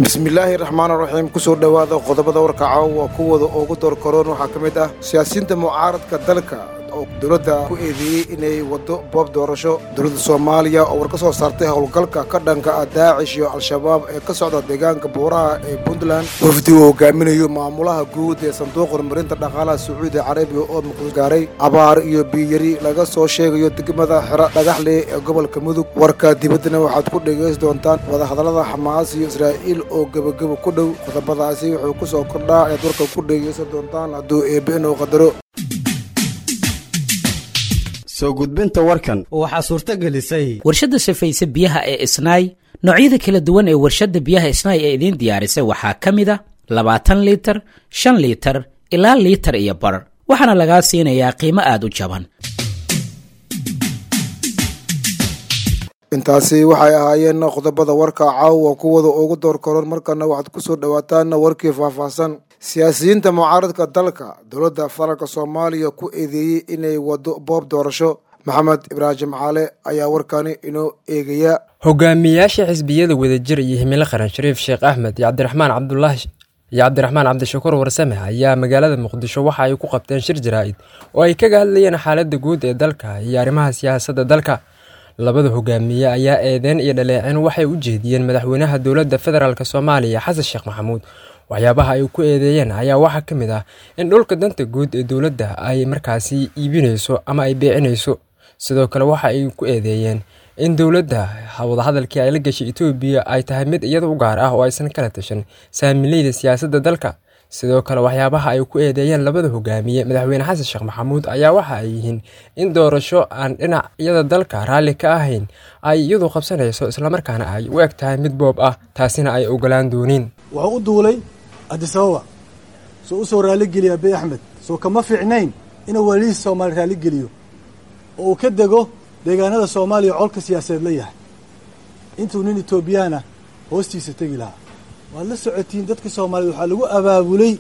bismillaahi raxmaan raxiim kusoo dhowaada qodobada warka caawa kuwooda ugu doorkaroon waxaa ka mid ah siyaasiyiinta mucaaradka dalka oo dowladda ku eedeeyey inay waddo boob doorasho dowladda soomaaliya oo war ka soo saartay howlgalka ka dhanka ah daacish iyo al-shabaab ee ka socda deegaanka buuraha ee puntland wafdi uu hogaaminayo maamulaha guud ee sanduuqa horumarinta dhaqaalaha sacuudi carabiya oo muqdis gaaray abaar iyo biyari laga soo sheegayo degmada xero dhagaxle ee gobolka mudug warka dibaddana waxaad ku dhegaysi doontaan wadahadallada xamaas iyo israa'iil oo gebageba ku dhow qodobadaasi wuxuu ku soo kordhaa ayaad warka ku dhegaysan doontaan hadduu eebbe inuu qadaro soo gudbinta warkan waxaa suurto gelisay warshadda safayse biyaha ee isnaay noocyada kala duwan ee warshadda biyaha isnaay ee idiin diyaarisay waxaa ka mid a labaatan liitar shan liitar ilaa liitar iyo bar waxaana lagaa siinayaa qiimo aad u jaban intaasi waxay ahaayeen qodobada warka caawa kuwada ugu door karoon markana waxaad ku soo dhowaataan warkii faahfaahsan siyaasiyiinta mucaaradka dalka dowladda federaalk soomaaliya ku eedeeyey inay waddo boob doorasho maxamed ibraahim caale ayaa warkani inoo eegaya hogaamiyayaasha xisbiyada wadajir iyo himilo qaran shariif sheekh axmed iyo cabdiraxmaan cabdulaahi iyo cabdiraxmaan cabdishakuur warsame ayaa magaalada muqdisho waxa ay ku qabteen shir jaraa'id oo ay kaga hadlayeen xaaladda guud ee dalka iyo arrimaha siyaasadda dalka labada hogaamiye ayaa eedeen iyo dhaleeceen waxay u jeediyeen madaxweynaha dowladda federaalk soomaaliya xasan sheekh maxamuud waxyaabaha ay ku eedeeyeen ayaa waxaa ka mid ah in dhulka danta guud ee dowladda ay markaasi iibinayso ama ay beecinayso sidoo kale waxa ay ku eedeeyeen in dowladda wadahadalkii ay la gashay etoobiya ay tahay mid iyada u gaar ah oo aysan kala tashan saamileyda siyaasadda dalka sidoo kale waxyaabaha ay ku eedeeyeen labada hogaamiye madaxweyne xasan sheekh maxamuud ayaa waxa ay yihiin in doorasho aan dhinacyada dalka raalli ka ahayn ay iyadu qabsanayso islamarkaana ay u eg tahay mid boob ah taasina ay ogolaan dooniin wuxuu u duulay adisababa soo u soo raalligeliya abiy axmed soo kama fiicnayn inuu walihiisa soomaaliya raalligeliyo oo uu ka dego deegaanada soomaaliya colka siyaasadeed la yahay intuu nin etoobiyaana hoostiisa tegi lahaa waad la socotiin dadka soomaaliyed waxaa lagu abaabulay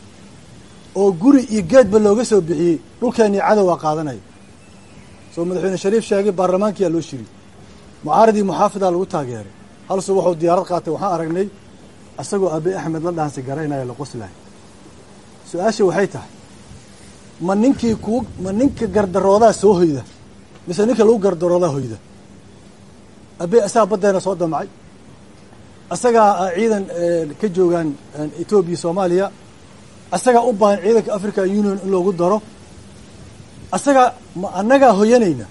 oo guri iyo geedba looga soo bixiyey dhulkeennii cadowaa qaadanayo soo madaxweyne shariif sheegay baarlamaankiyaa loo shiri mucaaradii muxaafidaa lagu taageeray halsuu wuxuu diyaarad qaatay waxaan aragnay isagoo abiy axmed la dhaansi garaynaya la qoslahay su-aasha waxay tahay ma ninkii kuu ma ninka gardaroodaa soo hoyda mise ninka lagu gardaroodaa hoyda abiy asagaa baddeena soo damacay asagaa ciidan ka joogaan etoobiya soomaaliya asagaa u baahan ciidanka african union in loogu daro asagaa ma annagaa hoyanayna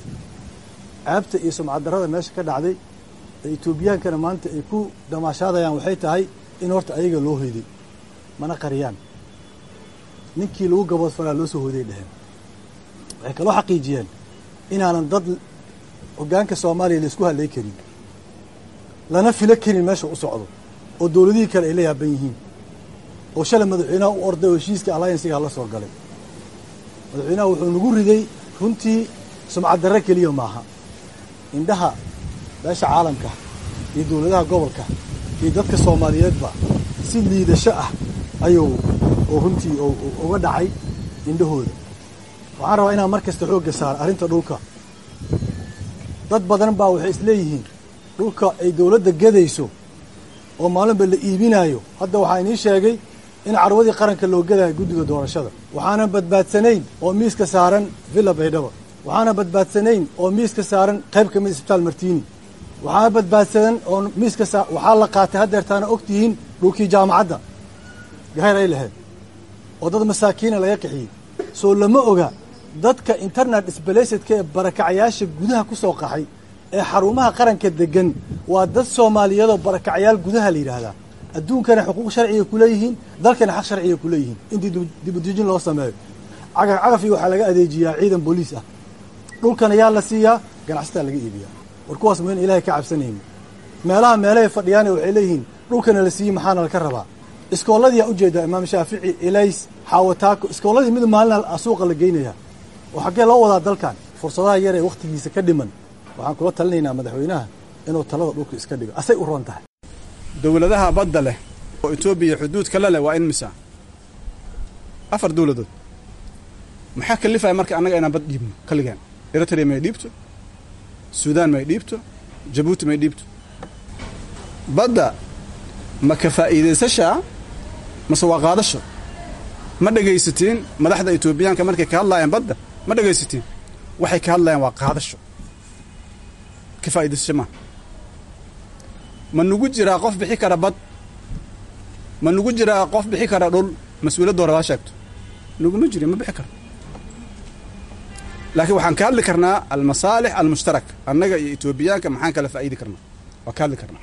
ceebta iyo sumcaddarrada meesha ka dhacday ee etoobiyaankana maanta ay ku damaashaadayaan waxay tahay in horta ayaga loo hoyday mana qariyaan ninkii lagu gaboodfalaa loo soo hoyday dheheen waxay kaloo xaqiijiyeen inaanan dad hoggaanka soomaaliya laisku hadlay karin lana filo karin meesha u socdo oo dowladihii kale ay la yaaban yihiin oo shalay madaxweynaha u orday oo heshiiska alliansiga la soo galay madaxweynaha wuxuu nagu riday runtii sumcaddarre keliya maaha indhaha beesha caalamka iyo dowladaha gobolka iyo dadka soomaaliyeedba si liidasho ah ayuu oo runtii uga dhacay indhahooda waxaan rabaa inaan mar kasta xoogga saaro arrinta dhulka dad badan baa waxay isleeyihiin dhulka ay dowladda gadayso oo maalinba la iibinaayo hadda waxaa inii sheegay in carwadii qaranka loo gadayo guddiga doorashada waxaanan badbaadsanayn oo miiska saaran villa baydhaba waxaanan badbaadsanayn oo miiska saaran qayb ka mid isbitaal martiini waxaana badbaadsanan oo miiska saa waxaa la qaatay haddeertaana og tihiin dhulkii jaamacadda gahayr ay lahayd oo dad masaakiina laga qixiyey soo lama oga dadka internet sbalasedka ee barakacayaasha gudaha ku soo qaxay ee xarumaha qaranka degan waa dad soomaaliyeedoo barakacayaal gudaha la yidhaahdaa adduunkana xuquuq sharciga kuleeyihiin dalkana xaq sharciga kuleeyihiin intii dibudejin loo sameeyo cagaf cagafii waxaa laga adeejiyaa ciidan booliis ah dhulkana yaa la siiyaa ganacsataa laga iibiyaa war kuwaas ma in ilahay ka cabsanayni meelaha meelahay fadhiyaane waxay leeyihiin dhulkana la siiyey maxaana laka rabaa iskooladiyaa ujeedaa imaam shaafici elays xaawataako iskooladii mid maalina suuqa la geynayaa oo xaggee loo wadaa dalkan fursadaha yar ee wakhtigiisa ka dhiman waxaan kula talinaynaa madaxweynaha inuu talada dhulka iska dhigo asay u roon tahay dowladaha badda leh oo etoobiya xuduudka la leh waa in misa afar dowladood maxaa kalifaya marka annaga inaan bad dhiibno kaligeen eritrea may dhiibto suudaan may dhiibto jabuuti may dhiibto badda ma ka faa'iidaysashaa mase waa qaadasho ma dhegaysatiin madaxda etoobiyaanka markay ka hadlaayaan badda ma dhegaysatiin waxay ka hadlayaan waa qaadasho ka faa'iidaysasho maaha ma nugu jiraa qof bixi kara bad ma nugu jiraa qof bixi kara dhul mas-uuliyadda hore waa sheegto nuguma jiri ma bixi karo laakiin waxaan ka hadli karnaa almasaalix almushtarak annaga iyo etoobiyaanka maxaan kala faa'iidi karnaa waa ka hadli karnaa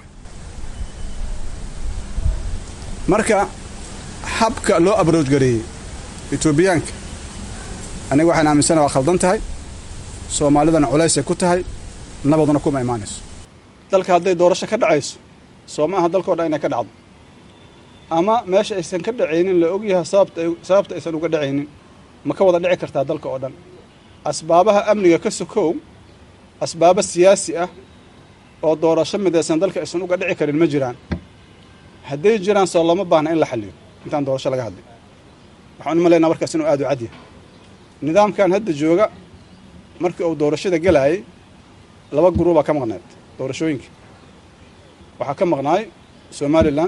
marka habka loo abrooj gareeyey etoobiyaanka aniga waxaan aaminsana waa khaldan tahay soomaalidana culaysay ku tahay nabaduna kuma imaanayso dalka hadday doorasho ka dhacayso soo ma aha dalkao dhan inay ka dhacdo ama meesha aysan ka dhacaynin la ogyahay sababta sababta aysan uga dhacaynin ma ka wada dhici kartaa dalka oo dhan asbaabaha amniga ka sokow asbaabo siyaasi ah oo doorasho midaysan dalka aysan uga dhici karin ma jiraan hadday jiraan soo looma baahna in la xalliyo intaan doorasho laga hadlay waxaan u malaynaa markaas inuu aad u cadyahay nidaamkan hadda jooga markii uu doorashada gelaayay laba guruubaa ka maqnayd doorashooyinka waxaa ka maqnaay somalilan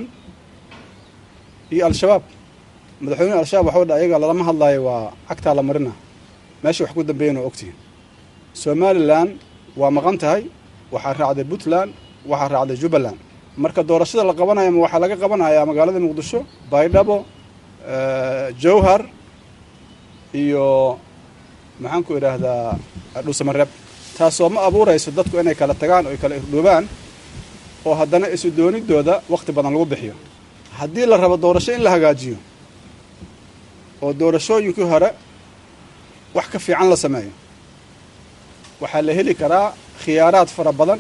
iyo al-shabaab madaxweynehi al-shabaab waxau dha ayaga lalama hadlaayo waa cagtaa la marina meesha wax ku dambeeyan oo ogtihiin somalilan waa maqan tahay waxaa raacday puntland waxaa raacday jubbaland marka doorashada la qabanayo ma waxaa laga qabanayaa magaalada muqdisho baydhabo jowhar iyo maxaan ku idhaahdaa dhuusamareeb taasoo ma abuurayso dadku inay kala tagaan oo ay kala irdhoobaan oo haddana isu doonidooda wakhti badan lagu bixiyo haddii la rabo doorasho in la hagaajiyo oo doorashooyinkii hore wax ka fiican la sameeyo waxaa la heli karaa khiyaaraad fara badan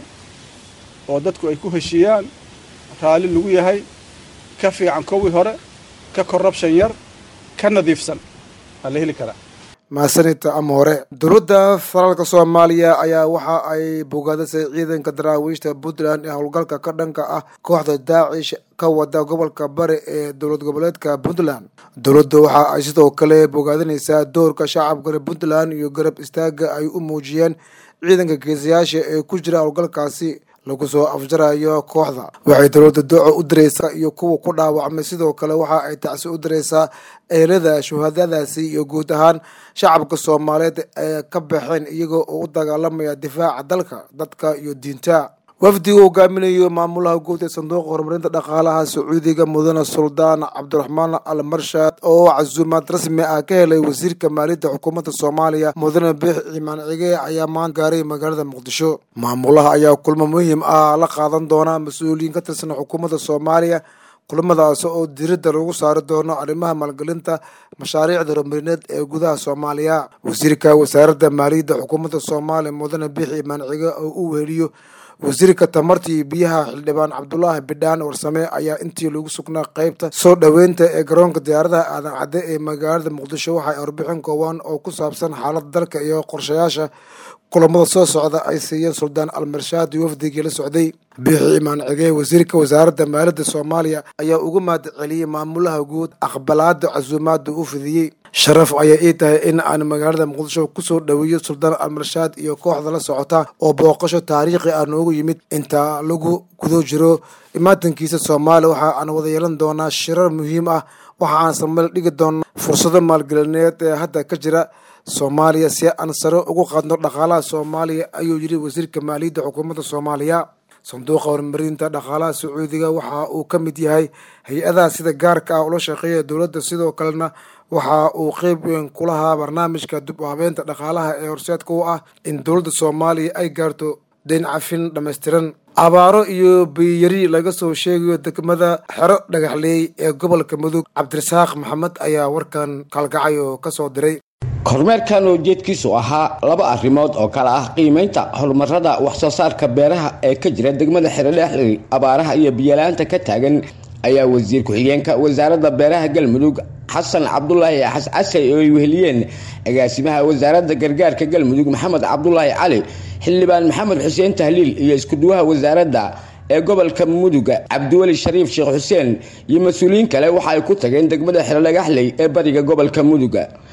oo dadku ay ku heshiiyaan raalli lagu yahay ka fiican kowii hore ka korrabshan yar ka nadiifsan waa la heli karaa mahadsanita ama hore dowladda federaalka soomaaliya ayaa waxa ay bogaadisay ciidanka daraawiishta puntland ee howlgalka ka dhanka ah kooxda daacish ka wada gobolka bari ee dowlad goboleedka puntland dowladda waxa ay sidoo kale bogaadinaysaa doorka shacabka reer puntland iyo garab istaaga ay u muujiyeen ciidanka geesayaasha ee ku jira howlgalkaasi lagu soo afjarayo kooxda waxay dowladda dooco u diraysaa iyo kuwa ku dhaawacmay sidoo kale waxa ay tacsi u diraysaa eelada shuhadadaasi iyo guud ahaan shacabka soomaaliyeed ee ka baxeen iyaga oo u dagaalamaya difaaca dalka dadka iyo diinta wafdiga hogaaminayo maamulaha guud ee sanduuqa horumarinta dhaqaalaha sacuudiga mudane suldaan cabdiraxmaan al marshad oo casuumaad rasmi ah ka helay wasiirka maaliyadda xukuumadda soomaaliya mudane biix cimaan cige ayaa maanta gaaray magaalada muqdisho maamulaha ayaa kulmo muhiim ah la qaadan doona mas-uuliyiin ka tirsan xukuumadda soomaaliya kulamadaas oo diiradda lagu saari doono arrimaha maalgelinta mashaariicda horumarineed ee gudaha soomaaliya wasiirka wasaaradda maaliyadda xukuumadda soomaaliya mudane biix cimaan cige oo u weheliyo wasiirka tamartii biyaha xildhibaan cabdulaahi bidhaan warsame ayaa intii lagu sugnaa qeybta soo dhoweynta ee garoonka diyaaradaha aadan cadde ee magaalada muqdisho waxay warbixin kooban oo ku saabsan xaaladda dalka iyo qorshayaasha kulamada soo socda ay siiyeen suldaan almarshaad iyo wafdigii la socday biixi imaan cige wasiirka wasaaradda maaliyadda soomaaliya ayaa uga mahad celiyey maamulaha guud aqbalaada casuumaada u fidiyey sharaf ayaa ii tahay in aan magaalada muqdisho kusoo dhoweeyo suldaan almarshaad iyo kooxda la socota oo booqasho taariikhi ah noogu yimid inta lagu gudo jiro imaatankiisa soomaaliya waxa aan wada yeelan doonaa shirar muhiim ah waxa aan sameyl dhigi doonaa fursado maalgelineed ee hadda ka jira soomaaliya si aan sare ugu qaadno dhaqaalaha soomaaliya ayuu yidhi wasiirka maaliyadda xukuumadda soomaaliya sanduuqa horumarinta dhaqaalaha sacuudiga waxa uu ka mid yahay hay-adaha sida gaarka ah ula shaqeeya dowladda sidoo kalena waxa uu qeyb weyn ku lahaa barnaamijka dib u habeenta dhaqaalaha ee horseedka u ah in dowladda soomaaliya ay gaarto deyn cafin dhammaystiran abaaro iyo biyari laga soo sheegayo degmada xero dhagaxleey ee gobolka mudug cabdirasaaq maxamed ayaa warkan kaalgacay oo ka soo diray kormeerkan ujeedkiisu ahaa laba arrimood oo kale ah qiimeynta horumarada waxsoo saarka beeraha ee ka jira degmada xerodhexley abaaraha iyo biyalaanta ka taagan ayaa wasiir ku-xigeenka wasaaradda beeraha galmudug xasan cabdulaahi xascasay oo ay weheliyeen agaasimaha wasaaradda gargaarka galmudug maxamed cabdulaahi cali xildhibaan maxamed xuseen tahliil iyo iskuduwaha wasaaradda ee gobolka muduga cabdiweli shariif sheekh xuseen iyo mas-uuliyiin kale waxa ay ku tageen degmada xerodhagaxley ee bariga gobolka muduga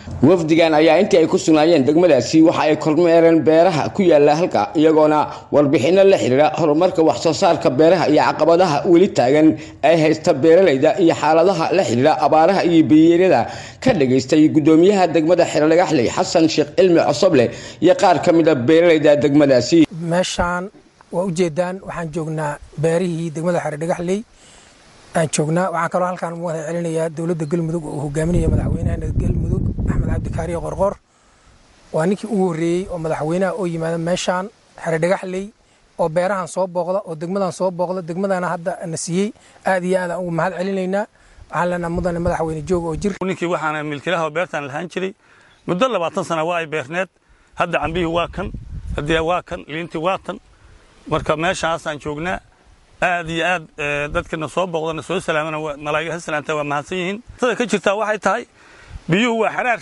wafdigan ayaa intii ay ku sugnaayeen degmadaasi waxa ay kormeereen beeraha ku yaala halka iyagoona warbixinno la xidhiira horumarka waxsoo saarka beeraha iyo caqabadaha weli taagan ay haysta beeralayda iyo xaaladaha la xidhiira abaaraha iyo biyeeryada ka dhagaystay gudoomiyaha degmada xerodhagaxley xasan sheekh cilmi cosoble iyo qaar ka mid a beeralayda degmadaasi meeshaan waa ujeedaan waxaan joognaa beerihii degmada xerodhagaxley aan joognaa waxaan kaloo halkaan u wada celinayaa dowladda galmudug oo uu hogaaminaya madaxweynaha galmudug axmed cabdikaariyo qorqor waa ninkii ugu horreeyey oo madaxweynaha oo yimaada meeshaan xerodhagaxley oo beerahan soo booqda oo degmadan soo booqda degmadana hadda na siiyey aad iyo aadaan ugu mahad celinaynaa waxaan leenaha mudane madaxweyne joog oo jir ninkii waxaana milkilaha oo beertaan lahaan jiray muddo labaatan sana waa ay beerneed hadda cambihii waa kan haddii waa kan liintii waa tan marka meeshaasaan joognaa aad iyo aad dadkana soo booqdana soo salaamana malaa'iga ha salaamta waa mahadsan yihiin tada ka jirtaa waxay tahay biyuhu waa xaraar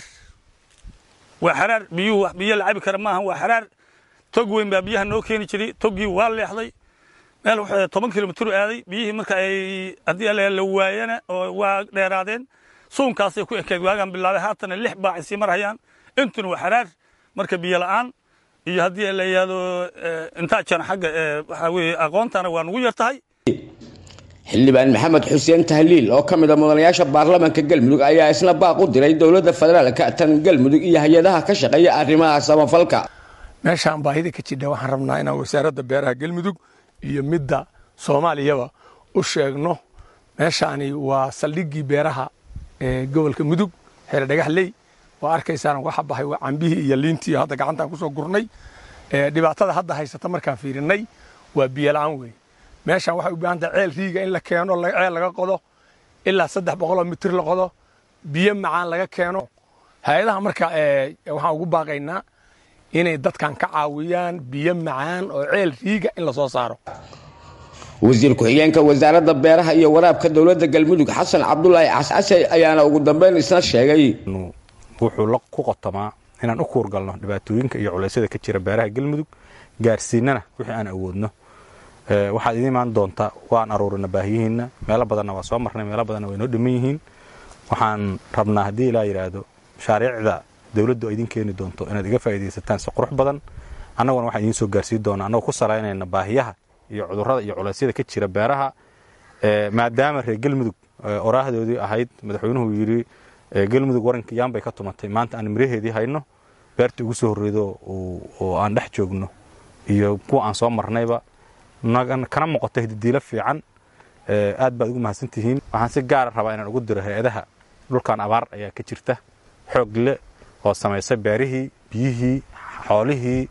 waa xaraar biyuhu biyo la cabi kara maaha waa xaraar tog weyn baa biyaha noo keeni jiray toggii waa leexday meel wuxuu toban kilomitir aaday biyihii marka ay haddii la waayana oo waa dheeraadeen suunkaasay ku ekeed waagaan bilaabay haatana lix baacay sii marhayaan intuna waa xaraar marka biyo la'aan iyo haddii la yidhaahdo intaa jan xagga waxaa weeye aqoontana waa nugu yar tahay xildhibaan maxamed xuseen tahliil oo ka mid a mudanayaasha baarlamaanka galmudug ayaa isna baaq u diray dowladda federaalka tan galmudug iyo hay-adaha ka shaqeeya arrimaha samafalka meeshaan baahida ka jidha waxaan rabnaa inaan wasaaradda beeraha galmudug iyo midda soomaaliyaba u sheegno meeshaani waa saldhiggii beeraha ee gobolka mudug xeere dhagaxley waa arkaysaan waxa baxay waa cambihii iyo liintii hadda gacantaan kusoo gurnay dhibaatada hadda haysata markaan fiirinay waa biyola-aan wey meeshaan waxay u baahan tahay ceel riiga in la keeno ceel laga qodo ilaa saddex boqoloo mitir la qodo biyo macaan laga keeno hay-adaha marka waxaan ugu baaqaynaa inay dadkan ka caawiyaan biyo macaan oo ceel riiga in la soo saaro wasiir ku-xigeenka wasaaradda beeraha iyo waraabka dowladda galmudug xasan cabdulaahi cascase ayaana ugu dambeyn isna sheegay wuxuu ku qotomaa inaan u kuurgalno dhibaatooyinka iyo culeysyada ka jira beeraha galmudug gaarsiinana wixii aan awoodno waxaad idiin imaan doontaa waan aruurina baahiyihiinna meelo badanna waa soo marnay meelo badanna way noo dhiman yihiin waxaan rabnaa haddii ilaa yidhaahdo mashaariicda dowladdu ay idin keeni doonto inaad iga faa'iidaysataan si qurux badan annaguna waxaan idiin soo gaarsiin doonaa annagoo ku salaynayna baahiyaha iyo cudurrada iyo culeysyada ka jira beeraha maadaama reer galmudug oraahdoodii ahayd madaxweynuhu yidhi galmudug waranka yaan bay ka tumatay maanta aan miraheedii hayno beerta ugu soo horreedo oo aan dhex joogno iyo kuwa aan soo marnayba kana muuqato hididiilo fiican aad baad ugu mahadsantihiin waxaan si gaara rabaa inaan ugu diro hay-adaha dhulkan abaar ayaa ka jirta xoog le oo samaysa beerihii biyihii xoolihii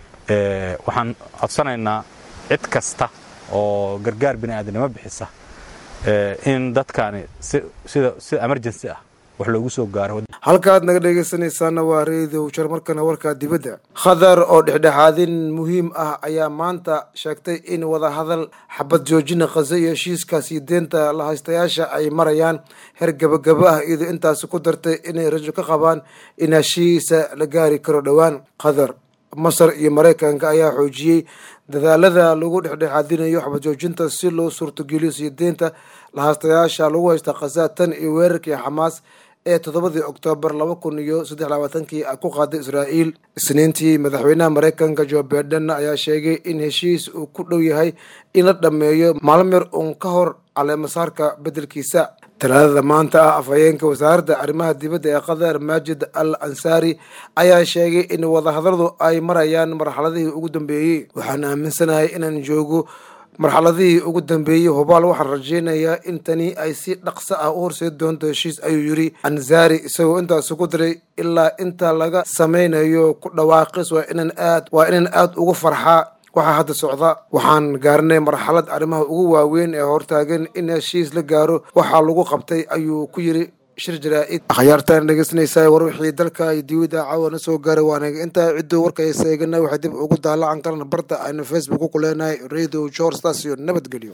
waxaan codsanaynaa cid kasta oo gargaar bini aadamnimo bixisa in dadkaani sida sida emergency ah wax loogu soo gaaro halkaad naga dhegaysanaysaana waa reediyo jarmarkana warkaa dibadda khadar oo dhexdhexaadin muhiim ah ayaa maanta sheegtay in wadahadal xabad joojina khaze iyo heshiiskaasi deenta la haystayaasha ay marayaan heer gabagabo ah iyadoo intaasi ku dartay inay rajo ka qabaan in heshiisa la gaari karo dhowaan khadar masar iyo maraykanka ayaa xoojiyey dadaalada lagu dhexdhexaadinayo xabad joojinta si loo suurtogeliyo sii deynta lahaastayaasha lagu haysta khaza tan iyo weerarkii xamaas ee toddobadii oktoobar laba kun iyo saddex labaatankii ku qaaday israa'iil isniintii madaxweynaha maraykanka jo biden ayaa sheegay in heshiis uu ku dhow yahay in la dhammeeyo maalmir uun ka hor caleemasaarka beddelkiisa talaadada maanta ah afhayeenka wasaaradda arrimaha dibadda ee qatar maajid al ansaari ayaa sheegay in wadahadaladu ay marayaan marxaladihii ugu dambeeyey waxaan aaminsanahay inaan joogo marxaladihii ugu dambeeyey hubaal waxaan rajaynayaa in tani ay si dhaqso ah u horseedi doonto heshiis ayuu yidhi ansaari isagoo intaasi ku diray ilaa inta laga samaynayo ku dhawaaqis waa inaan aad waa inaan aad ugu farxaa waxaa hadda socda waxaan gaarnay marxalad arrimaha ugu waaweyn ee hortaagan in heshiis la gaaro waxaa lagu qabtay ayuu ku yidhi shir jaraa-id akhyaartaan dhegeysanaysaa war wixii dalka iyo dibadda caawana soo gaaray waanaga intaa cidduu warkay seegana waxay dib ugu daalacan karana barta aynu facebook ku leenahay radio george stasio nabadgelyo